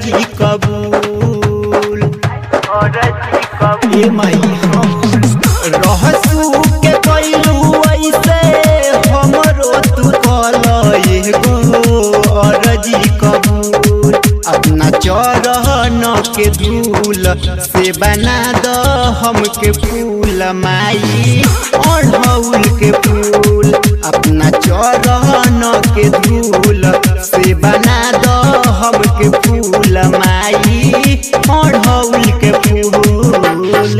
अर्जी कबूल ए माई हम रहसू के कैलू ऐसे हमरो तू कल एगो अर्जी कबूल अपना चरहन के धूल से बना द हमके फूल माई अढ़ौल के फूल अपना चरहन के धूल से बना द हमके फूल माई अढ़ौल के फूल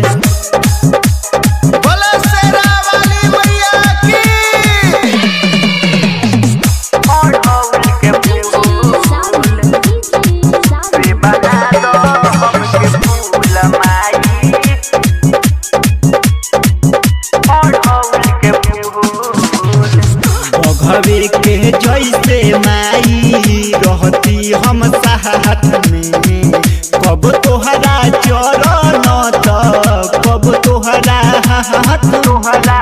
बोलो शेरा वाली मैया की बघवे के जैसे माई रहती हम साथ में कब तोहरा चरण त कब तोहरा हाथ तोहरा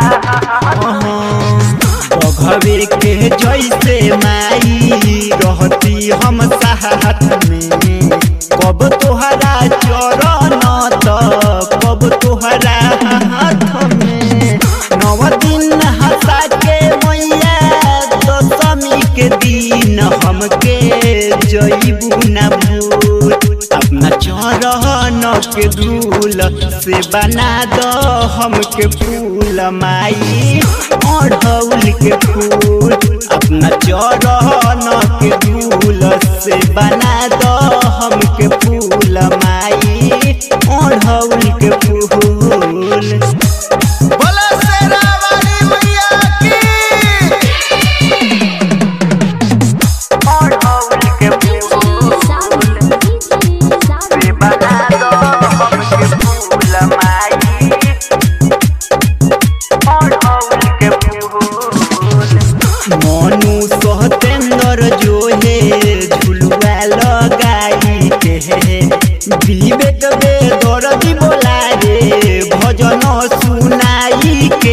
बघवे के जैसे माई रहती हम साथ में कब तोहरा चरण त कब तोहरा हाथ में नव दिन हंसा के मैया दशमी के दिन हमके जईबू न भूल अपना चरहन के धूल से बना द हमके फूल माई अढ़ौल के फूल अपना चरहन के धूल से बना द हमके फूल माई अढ़ौल के फूल बोलो शेरा वाली मैया की मनु सतेंद्र जो है झुलुआ लगाई के विवेक बे दर्दी बोला रे भजन सुनाई के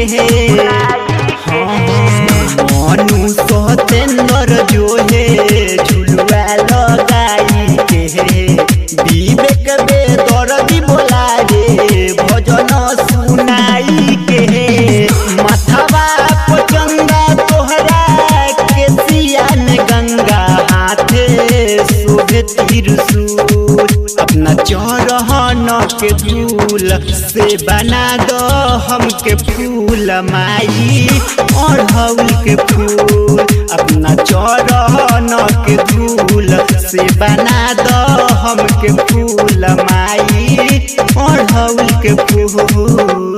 मनु सतेंद्र जो है झुलुआ लगाई के विवेक बे दर्दी बोला रे भजन सुनाई के माथावा पचंगा तोहरा के सियान गंगा हाथे शोभे त्रिशूल अपना चौरहन के धूल से बना दो हमके फूल माई अढ़ौल के फूल अपना चौरहन के धूल से बना दो हमके फूल माई अढ़ौल के फूल